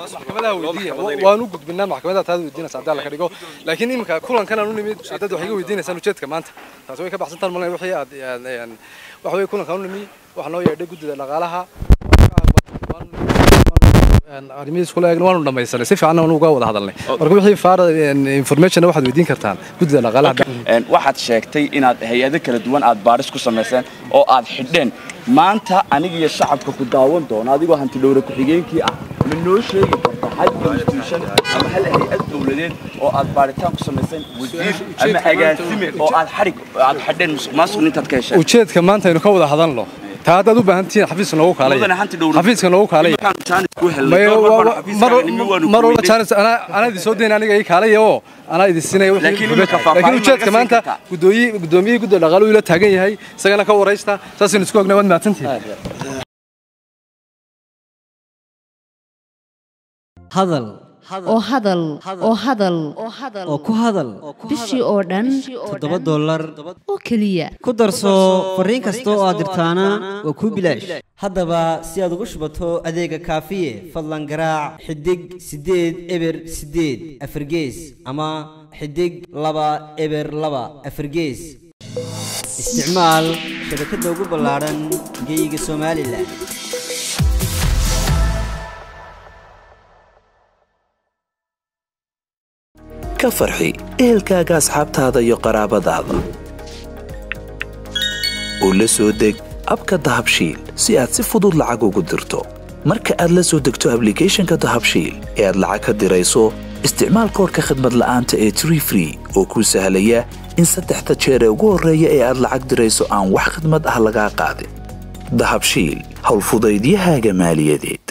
maxkamadaha weydiiya waan u gudbinaa maxkamadaha taada weydiinaysa haddii alla ka dhigo laakiin iminka kulankan aan u nimid haddaad wax iga weydiinaysaan ujeedka maanta taas way ka baxsantaan malay wixii aad waxa weye kulankan u nimi waxaa noo yeedhay guddida dhaqaalaha arrimihiis kula eegna waanu dhamaysanay si fiicanna waanu uga wada hadalnay marka wixii faara informationna waxaad weydiin kartaan guddida dhaqaalaha waxaad sheegtay inaad hay-ado kala duwan aad baadhis ku samayseen oo aad xidheen maanta aniga iyo shacabka ku daawan doona adigoo hanti dhowre ku-xigeenkii ah ma noo sheegi karta hal institution ama hal hay-ad dowladeed oo aad baadhitaan ku samayseen wasiir ama agaasime oo aad xadhig aad xidheen musuq maasuq intaad ka hesheen ujeedka maanta aynu ka wada hadalno taa haddaad u baahan tihiin xafiiska noogu kaalaya xafiiska noogu kaalaya mar walba jaanis anaa idin soo dayn aniga ii kaalaya oo anaa idin siinaya laakiin ujeedka maanta guddoomiyihii gudda dhaqaaluhu ila taagan yahay isagana ka waraysta saasaynu isku ognaa waad mahadsantihiin hadal oo hadal oo hadal oo ku hadal bishii oo dhan toddoba dollar oo keliya ku darso fariin kasta oo aad dirtaana waa kuu bilaash haddaba si aad ugu shubato adeega kaafiye fadlan garaac xidig siddeed eber siddeed afargees ama xidig laba eber laba afargees isticmaal shabakadda ugu ballaadhan geyga somalilan ka farxi ehelkaaga asxaabtaada iyo qaraabadaada oo la soo deg abka dahabshiil si aad si fudud lacag ugu dirto marka aad la soo degto ablicathonka dahabshiil ee aad lacag ka dirayso isticmaal koorka khadmad la'aanta ee tree free oo kuu sahlaya in saddexda jeer ee ugu horreeya ee aad lacag dirayso aan wax khidmad ah lagaa qaadin dahabshiil howlfudaydiyahaaga maaliyadeed